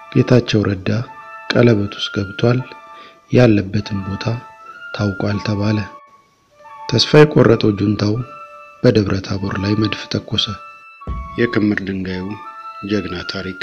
ጌታቸው ረዳ ቀለበት ውስጥ ገብቷል፣ ያለበትን ቦታ ታውቋል ተባለ። ተስፋ የቆረጠው ጁንታው በደብረ ታቦር ላይ መድፍ ተኮሰ። የክምር ድንጋዩ ጀግና ታሪክ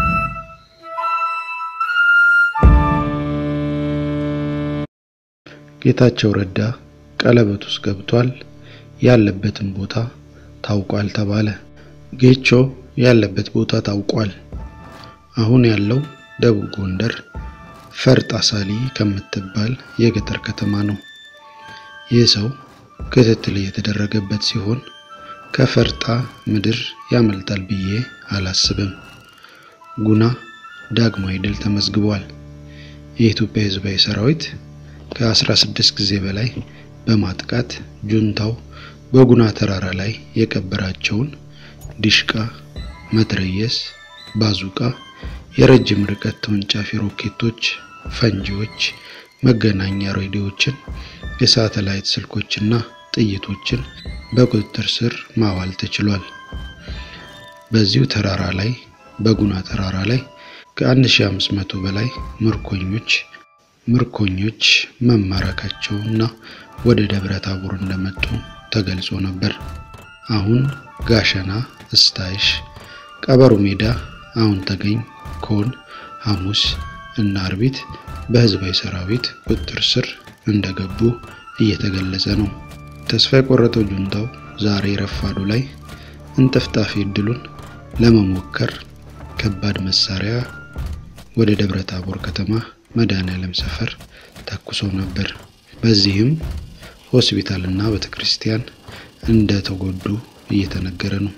ጌታቸው ረዳ ቀለበት ውስጥ ገብቷል፣ ያለበትን ቦታ ታውቋል ተባለ። ጌቾ ያለበት ቦታ ታውቋል። አሁን ያለው ደቡብ ጎንደር ፈርጥ አሳሊ ከምትባል የገጠር ከተማ ነው። ይህ ሰው ክትትል እየተደረገበት ሲሆን ከፈርጣ ምድር ያመልጣል ብዬ አላስብም። ጉና ዳግማዊ ድል ተመዝግቧል። የኢትዮጵያ ሕዝባዊ ሰራዊት ከ16 ጊዜ በላይ በማጥቃት ጁንታው በጉና ተራራ ላይ የቀበራቸውን ዲሽቃ፣ መትረየስ፣ ባዙቃ፣ የረጅም ርቀት ተወንጫፊ ሮኬቶች፣ ፈንጂዎች፣ መገናኛ ሬዲዮችን፣ የሳተላይት ስልኮችና ጥይቶችን በቁጥጥር ስር ማዋል ተችሏል። በዚሁ ተራራ ላይ በጉና ተራራ ላይ ከ1500 በላይ ምርኮኞች ምርኮኞች መማረካቸውና ወደ ደብረ ታቦር እንደመጡ ተገልጾ ነበር። አሁን ጋሸና፣ እስታይሽ፣ ቀበሮ ሜዳ፣ አሁን ተገኝ፣ ኮን፣ ሐሙስ እና አርቢት በህዝባዊ ሰራዊት ቁጥጥር ስር እንደገቡ እየተገለጸ ነው። ተስፋ የቆረጠው ጁንታው ዛሬ ረፋዱ ላይ እንጥፍጣፊ እድሉን ለመሞከር ከባድ መሳሪያ ወደ ደብረ ታቦር ከተማ መድኃኔዓለም ሰፈር ተኩሶ ነበር። በዚህም ሆስፒታልና ቤተክርስቲያን እንደተጎዱ እየተነገረ ነው።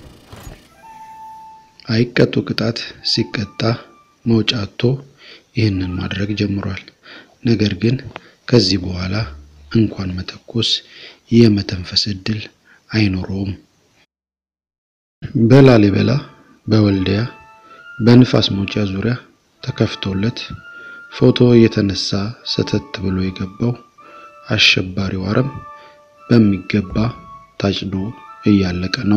አይቀጡ ቅጣት ሲቀጣ መውጫ አጥቶ ይህንን ማድረግ ጀምሯል። ነገር ግን ከዚህ በኋላ እንኳን መተኮስ የመተንፈስ እድል አይኖረውም። በላሊበላ በወልዲያ በንፋስ መውጫ ዙሪያ ተከፍቶለት ፎቶ እየተነሳ ሰተት ብሎ የገባው አሸባሪው አረም በሚገባ ታጭዶ እያለቀ ነው።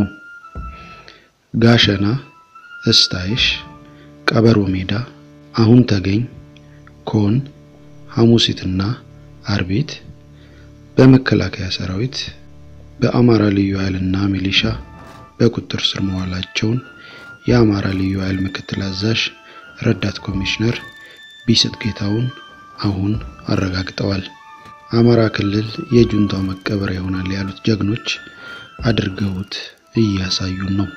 ጋሸና፣ እስታይሽ፣ ቀበሮ ሜዳ፣ አሁን ተገኝ፣ ኮን፣ ሐሙሲትና አርቢት በመከላከያ ሰራዊት በአማራ ልዩ ኃይልና ሚሊሻ በቁጥጥር ስር መዋላቸውን የአማራ ልዩ ኃይል ምክትል አዛዥ ረዳት ኮሚሽነር ቢስጥ ጌታውን አሁን አረጋግጠዋል። አማራ ክልል የጁንታው መቀበሪያ ይሆናል ያሉት ጀግኖች አድርገውት እያሳዩን ነው።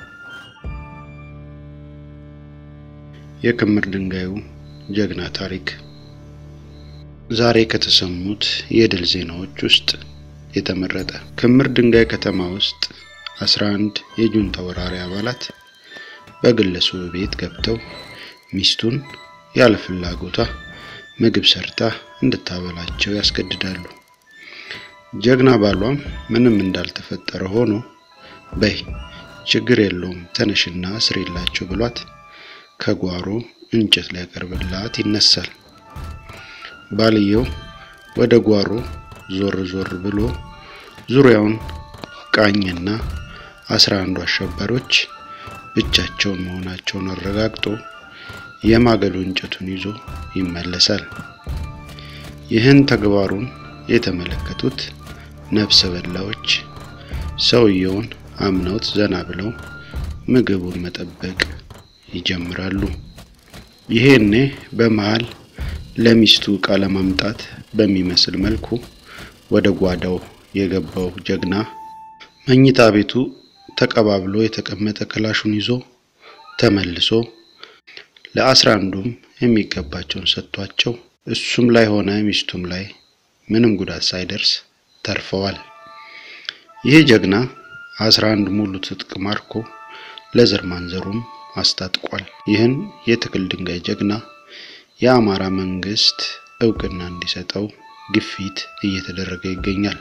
የክምር ድንጋዩ ጀግና ታሪክ ዛሬ ከተሰሙት የድል ዜናዎች ውስጥ የተመረጠ። ክምር ድንጋይ ከተማ ውስጥ 11 የጁንታ ወራሪ አባላት በግለሰቡ ቤት ገብተው ሚስቱን ያለ ፍላጎቷ ምግብ ሰርታ እንድታበላቸው ያስገድዳሉ። ጀግና ባሏም ምንም እንዳልተፈጠረ ሆኖ በይ ችግር የለውም ተነሽና ስሪላቸው ብሏት ከጓሮ እንጨት ሊያቀርብላት ይነሳል። ባልየው ወደ ጓሮ ዞር ዞር ብሎ ዙሪያውን ቃኝና አስራ አንዱ አሸባሪዎች ብቻቸውን መሆናቸውን አረጋግጦ የማገዶ እንጨቱን ይዞ ይመለሳል። ይህን ተግባሩን የተመለከቱት ነፍሰ በላዎች ሰውየውን አምነውት ዘና ብለው ምግቡን መጠበቅ ይጀምራሉ። ይሄኔ በመሃል ለሚስቱ ዕቃ ለማምጣት በሚመስል መልኩ ወደ ጓዳው የገባው ጀግና መኝታ ቤቱ ተቀባብሎ የተቀመጠ ክላሹን ይዞ ተመልሶ ለአስራ አንዱም የሚገባቸውን ሰጥቷቸው እሱም ላይ ሆነ ሚስቱም ላይ ምንም ጉዳት ሳይደርስ ተርፈዋል። ይህ ጀግና አስራ አንድ ሙሉ ትጥቅ ማርኮ ለዘር ማንዘሩም አስታጥቋል። ይህን የትክል ድንጋይ ጀግና የአማራ መንግስት እውቅና እንዲሰጠው ግፊት እየተደረገ ይገኛል።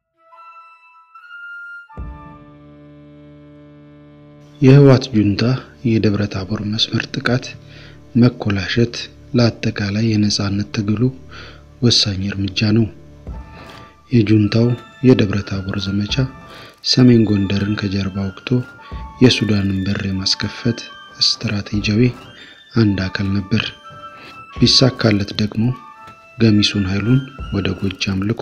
የህወሓት ጁንታ የደብረ ታቦር መስመር ጥቃት መኮላሸት ለአጠቃላይ የነጻነት ትግሉ ወሳኝ እርምጃ ነው። የጁንታው የደብረ ታቦር ዘመቻ ሰሜን ጎንደርን ከጀርባ ወቅቶ የሱዳንን በር የማስከፈት ስትራቴጂያዊ አንድ አካል ነበር። ቢሳካለት ደግሞ ገሚሱን ኃይሉን ወደ ጎጃም ልኮ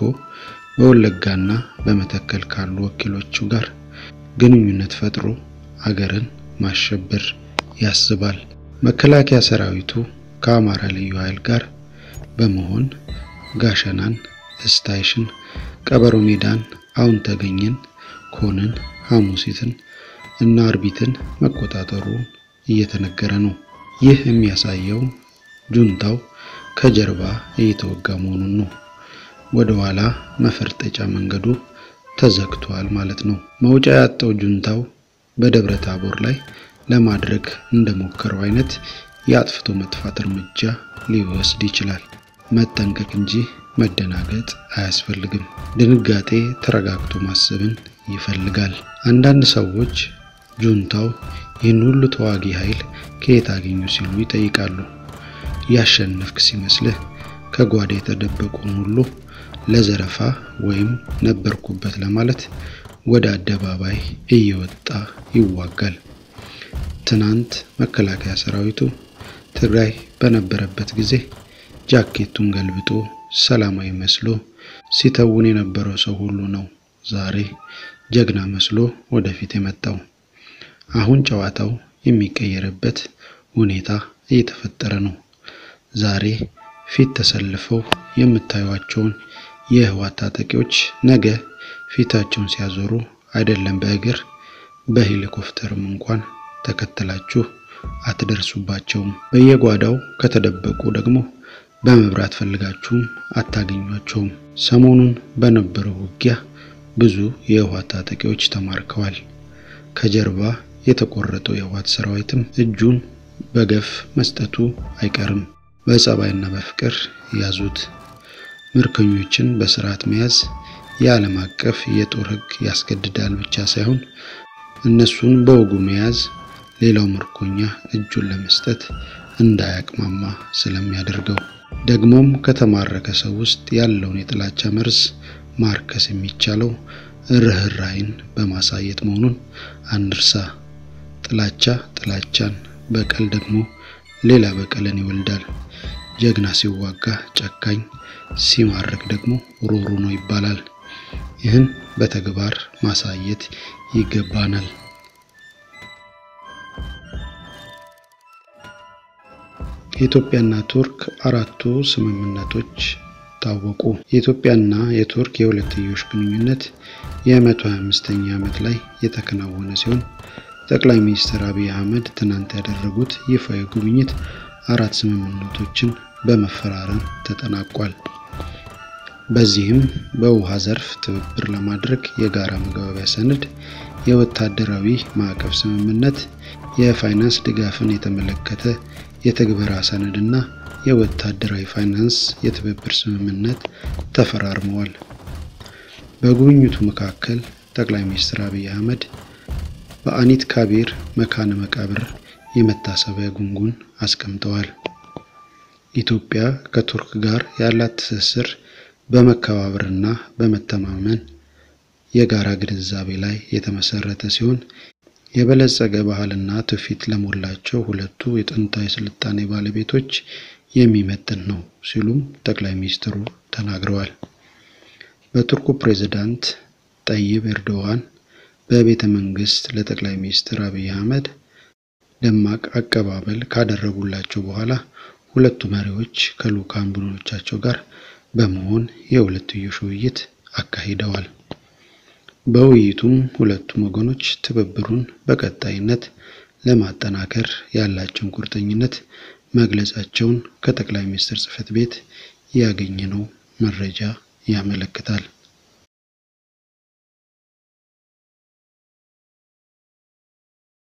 በወለጋና በመተከል ካሉ ወኪሎቹ ጋር ግንኙነት ፈጥሮ አገርን ማሸበር ያስባል። መከላከያ ሰራዊቱ ከአማራ ልዩ ኃይል ጋር በመሆን ጋሸናን፣ እስታይሽን፣ ቀበሮ ሜዳን፣ አሁን ተገኘን፣ ኮንን፣ ሐሙሲትን እና አርቢትን መቆጣጠሩ እየተነገረ ነው። ይህ የሚያሳየው ጁንታው ከጀርባ እየተወጋ መሆኑን ነው። ወደ ኋላ መፈርጠጫ መንገዱ ተዘግቷል ማለት ነው። መውጫ ያጣው ጁንታው በደብረ ታቦር ላይ ለማድረግ እንደሞከረው አይነት የአጥፍቶ መጥፋት እርምጃ ሊወስድ ይችላል። መጠንቀቅ እንጂ መደናገጥ አያስፈልግም። ድንጋጤ ተረጋግቶ ማሰብን ይፈልጋል። አንዳንድ ሰዎች ጁንታው ይህን ሁሉ ተዋጊ ኃይል ከየት አገኙ ሲሉ ይጠይቃሉ። ያሸነፍክ ሲመስልህ ከጓዳ የተደበቁን ሁሉ ለዘረፋ ወይም ነበርኩበት ለማለት ወደ አደባባይ እየወጣ ይዋጋል። ትናንት መከላከያ ሰራዊቱ ትግራይ በነበረበት ጊዜ ጃኬቱን ገልብጦ ሰላማዊ መስሎ ሲተውን የነበረው ሰው ሁሉ ነው ዛሬ ጀግና መስሎ ወደፊት የመጣው። አሁን ጨዋታው የሚቀየርበት ሁኔታ እየተፈጠረ ነው። ዛሬ ፊት ተሰልፈው የምታዩቸውን የህወሓት ታጣቂዎች ነገ ፊታቸውን ሲያዞሩ አይደለም በእግር በሄሊኮፕተርም እንኳን ተከተላችሁ አትደርሱባቸውም። በየጓዳው ከተደበቁ ደግሞ በመብራት ፈልጋችሁም አታገኟቸውም። ሰሞኑን በነበረው ውጊያ ብዙ የህወሓት ታጣቂዎች ተማርከዋል። ከጀርባ የተቆረጠው የህወሓት ሰራዊትም እጁን በገፍ መስጠቱ አይቀርም። በጸባይና በፍቅር ያዙት። ምርኮኞችን በስርዓት መያዝ የዓለም አቀፍ የጦር ህግ ያስገድዳል ብቻ ሳይሆን እነሱን በወጉ መያዝ ሌላው ምርኮኛ እጁን ለመስጠት እንዳያቅማማ ስለሚያደርገው ደግሞም ከተማረከ ሰው ውስጥ ያለውን የጥላቻ መርዝ ማርከስ የሚቻለው ርህራይን በማሳየት መሆኑን አንርሳ። ጥላቻ ጥላቻን፣ በቀል ደግሞ ሌላ በቀልን ይወልዳል። ጀግና ሲዋጋ ጨካኝ፣ ሲማረክ ደግሞ ሩሩ ነው ይባላል። ይህን በተግባር ማሳየት ይገባናል። የኢትዮጵያና ቱርክ አራቱ ስምምነቶች ታወቁ። የኢትዮጵያና የቱርክ የሁለትዮሽ ግንኙነት የ125ኛ ዓመት ላይ የተከናወነ ሲሆን ጠቅላይ ሚኒስትር አብይ አህመድ ትናንት ያደረጉት ይፋዊ ጉብኝት አራት ስምምነቶችን በመፈራረም ተጠናቋል። በዚህም በውሃ ዘርፍ ትብብር ለማድረግ የጋራ መግባቢያ ሰነድ፣ የወታደራዊ ማዕቀፍ ስምምነት፣ የፋይናንስ ድጋፍን የተመለከተ የትግበራ ሰነድና የወታደራዊ ፋይናንስ የትብብር ስምምነት ተፈራርመዋል። በጉብኝቱ መካከል ጠቅላይ ሚኒስትር አብይ አህመድ በአኒት ካቢር መካነ መቃብር የመታሰቢያ ጉንጉን አስቀምጠዋል። ኢትዮጵያ ከቱርክ ጋር ያላት ትስስር በመከባበርና በመተማመን የጋራ ግንዛቤ ላይ የተመሰረተ ሲሆን የበለጸገ ባህልና ትውፊት ለሞላቸው ሁለቱ የጥንታዊ ስልጣኔ ባለቤቶች የሚመጥን ነው ሲሉም ጠቅላይ ሚኒስትሩ ተናግረዋል። በቱርኩ ፕሬዝዳንት ጠይብ ኤርዶዋን በቤተ መንግስት ለጠቅላይ ሚኒስትር አብይ አህመድ ደማቅ አቀባበል ካደረጉላቸው በኋላ ሁለቱ መሪዎች ከልዑካን ቡድኖቻቸው ጋር በመሆን የሁለትዮሽ ውይይት አካሂደዋል። በውይይቱም ሁለቱም ወገኖች ትብብሩን በቀጣይነት ለማጠናከር ያላቸውን ቁርጠኝነት መግለጻቸውን ከጠቅላይ ሚኒስትር ጽሕፈት ቤት ያገኘነው መረጃ ያመለክታል።